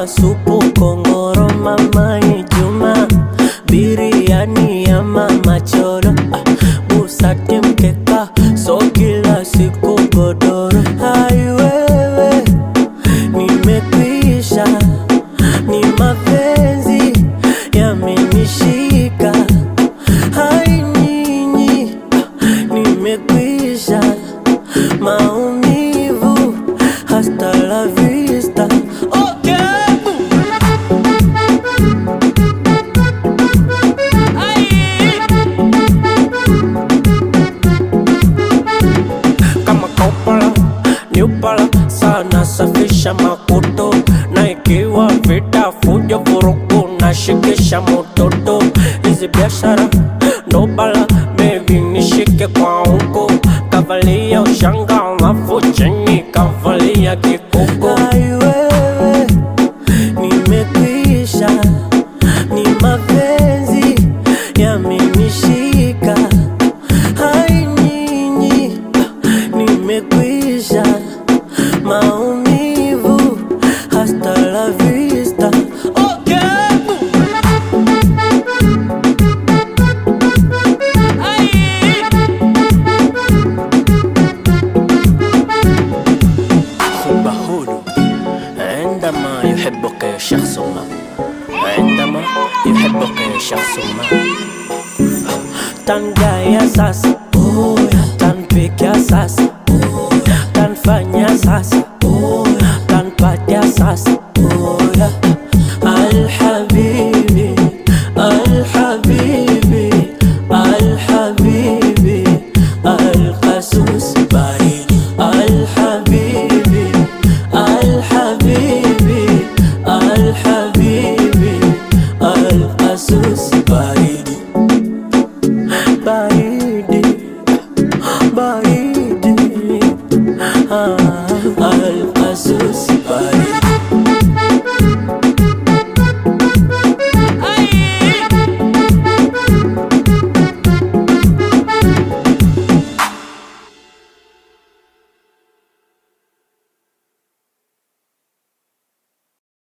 supu kongoro mama Ijumaa biriani ya mama choro ah, busati mkeka so kila siku godoro hai wewe nimekwisha ni mapenzi yamenishika hai nyinyi ah, nimekwisha maumivu hasta la vista okay. kama kaupala ni upala sana safisha makuto na ikiwa vita fujo vurugu na shikisha mototo hizi biashara ndo bala bebi nishike kwa huko kavalia ushanga alafu chini kavalia kikuko Ai wewe nimekwisha ni mapenzi yamenishika hai nyinyi nimekwisha maumivu hasta la vista okay. حب هدوء عندما يحبك شخص ما عندما يحبك شخص ما tangaya sasa tanpiga sasa tanfanya sasa tanpatia sasa